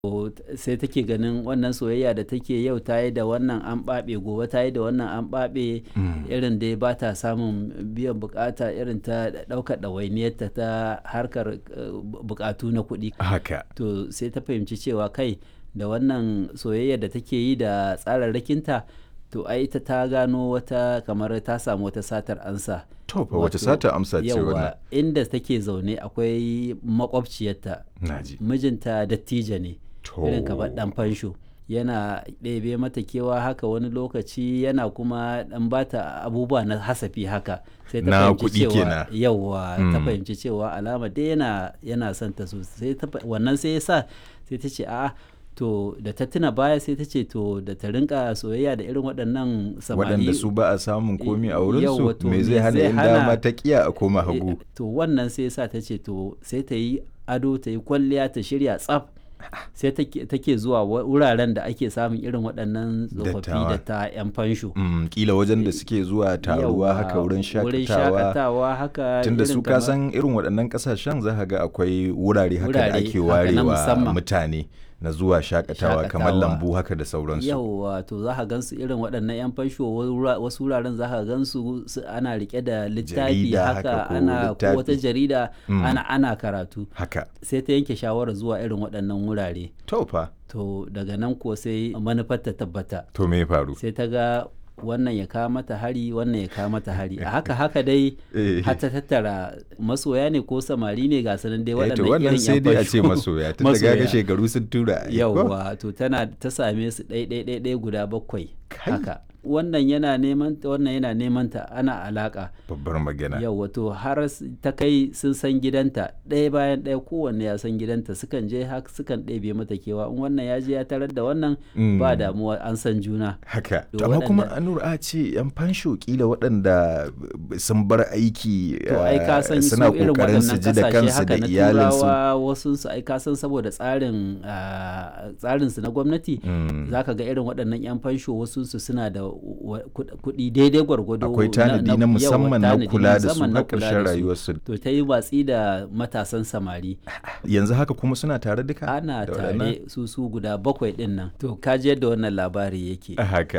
sai take ganin wannan soyayya da take yau ta yi da wannan an ɓaɓe gobe ta yi da wannan an ɓaɓe irin dai ba ta samun biyan bukata irin ta ɗaukar ɗawainiyarta ta harkar bukatu na kuɗi haka to sai ta fahimci cewa kai da wannan soyayya da take yi da tsararrakinta to ai ita ta gano wata kamar ta samu wata satar ansa to fa wace sata amsa ce wannan yawa inda take zaune akwai makwabciyarta naji mijinta dattijo ne to irin kamar dan fansho yana ɗebe mata kewa haka wani lokaci yana kuma ɗan bata abubuwa na hasafi haka sai ta Na fahimci kuɗi cewa kenan. yawa ta Mm. fahimci cewa alama dai yana yana son ta sosai ta fa- wannan sai ya sa sai ta ce a'a to da ta tuna baya sai ta ce to da ta rinka soyayya da irin waɗannan samari waɗanda su ba a samun komi a wurin Yawwa, su to me me zai hana zai in hana- dama ta kiya a koma hagu Eh, to wannan sai sa ta ce to sai ta yi ado ta yi kwalliya ta shirya tsaf sai take take zuwa wa- wuraren da ake samun irin waɗannan tsofaffi Dattawa. da ta 'yan fansho Mm, kila wajen da suke zuwa taruwa Yawwa, haka wurin wurin shakatawa shakatawa haka tunda irin su kamar- kasan irin waɗannan ƙasashen za ka ga akwai wurare haka da Wurare ake haka na warewa musamman. mutane na zuwa shakatawa kamar Shakatawa. lambu haka da sauransu yawwa to za ka gansu irin waɗannan 'yan fansho wura- wasu wuraren za ka gansu su- ana rike da littafi Jarida haka haka ko ana ko littafi. wata jarida Mm. ana ana karatu haka sai ta yanke shawarar zuwa irin waɗannan wurare to fa to daga nan ko sai manufar ta tabbata to me ya faru sai ta ga wannan ya kawo mata hari wannan ya kawo mata hari a haka haka dai Eh. har ta tattara masoya ne ko samari ne ga sanan dai Eh, to waɗannan wannan irin sai yan dai a ce fansho. masoya tun daga ga shekaru sun tura ai, ko? yawwa to tana ta same su ɗai ɗai ɗai ɗai guda bakwai Kai. haka wannan yana neman ta wannan yana neman ta ana alaka babbar magana yawwa to har s- ta kai sun san gidanta ɗaya bayan ɗaya kowanne ya san gidanta sukan je haka sukan ɗebe mata kewa in wannan ya je ya tarar da wannan Mm. ba damuwa an san juna haka To to amma kuma waɗanda- anur a ce yan fansho kila waɗanda b- sun bar aiki to ai ka eh, san su suna irin kokarin su waɗannan ji da kasashe kansu haka da na iyalinsu turawa wasu su ai ka san saboda tsarin ah, tsarin su na gwamnati Mm. zaka ga irin waɗannan yan fansho wasu su suna da wa- kuɗ- kuɗi daidai gwargwado akwai tanadi na yawa, musamman na tanadi kula da su musamman na na kula ƙarshen da su. rayuwarsu to ta yi watsi da matasan samari yanzu haka kuma suna tare duka ana da waɗannan? tare su su guda bakwai ɗin nan to kaji yadda wannan labari yake haka